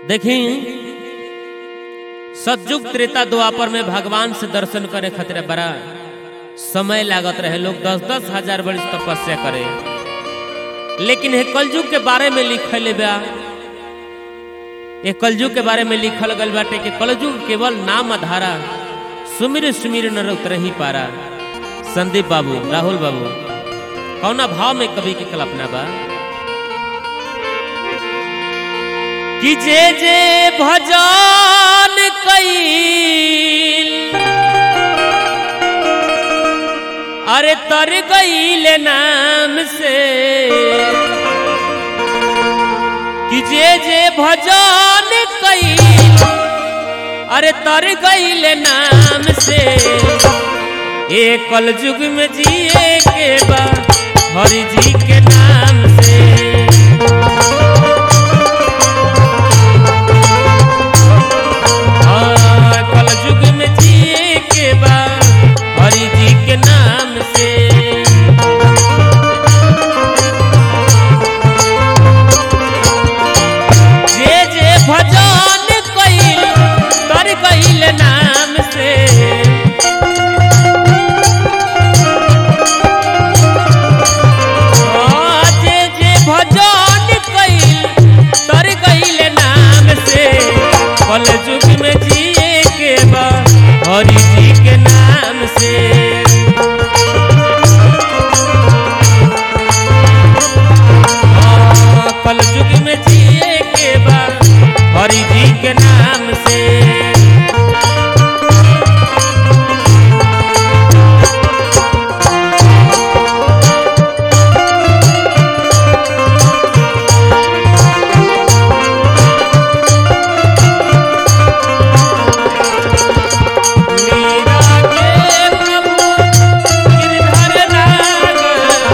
देखी सतयुग त्रेता द्वापर में भगवान से दर्शन करे खातिर बड़ा समय लागत रहे लोग दस दस हजार वर्ष तपस्या करे लेकिन ये कलयुग के बारे में लिखल बा ये कलयुग के बारे में लिखल गल बाटे कि कलयुग केवल नाम आधारा सुमिर सुमिर न उतर ही पारा संदीप बाबू राहुल बाबू कौना भाव में कवि की कल्पना बा कि जे जे भजन कईल अरे तर गईल नाम से कि जे जे भजन कईल अरे तर गईल नाम से ए कल युग में जिए के बा हरि जी के नाम से हाँ, कलयुग में जिए के बा हरि जी के नाम से जे जे भजन कइल तर कइल नाम से हाँ, जे जे भजन कइल तर कइल नाम से कल युग में जिए के बा हरि जी के नाम से हाँ, कल युग में जिए के बा हरि जी के नाम से मीरा के प्रभु गिरधर नागर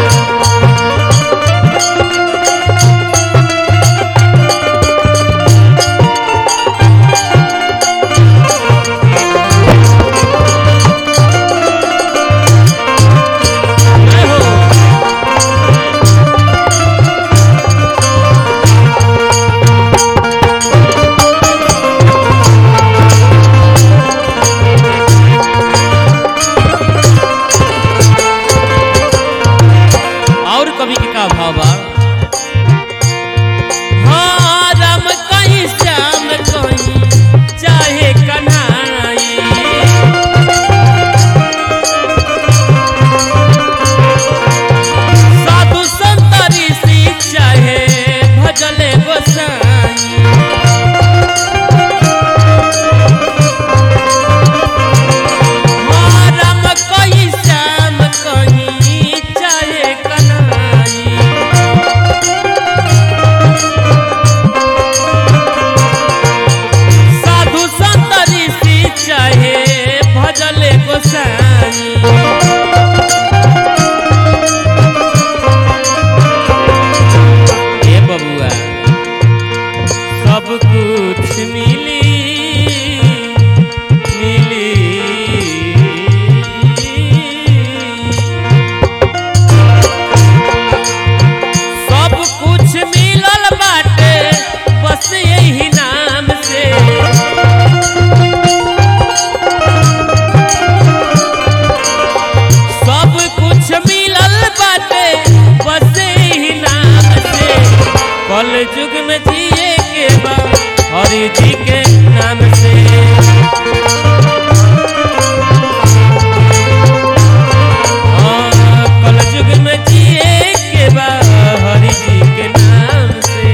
जय हो और कवि के का भाव बा हाँ, राम कहीं श्याम कहीं चाहे कन्हई साधु संत ऋषि चाहे भजले गोसाई हाँ, राम कहीं श्याम कहीं चाहे कन्हई साधु संत ऋषि चाहे भजले गोसाई हे बबुआ सब कुछ मिली मिली सब कुछ मिलल बाटे बस यही नाम से सब कुछ मिलल बाटे बस यही नाम से कल युग में जिए के बा हरि जी के नाम से हाँ, कल युग में जिए के बा हरि जी के नाम से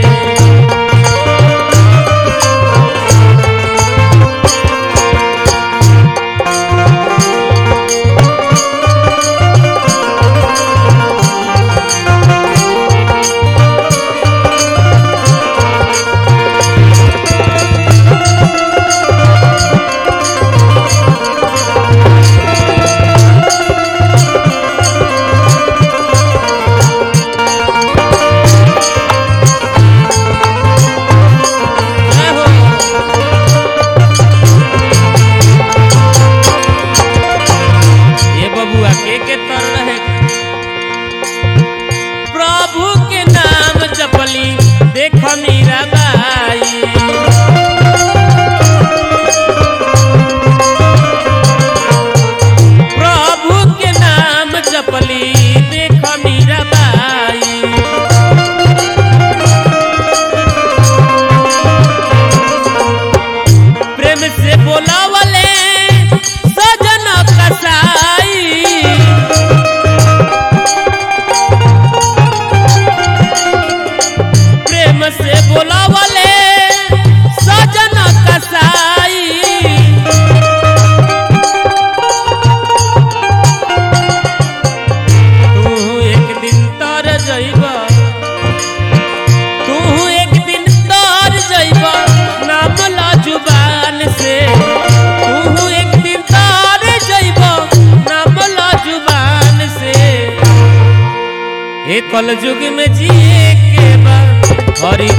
कलयुग में जिए के बा हरि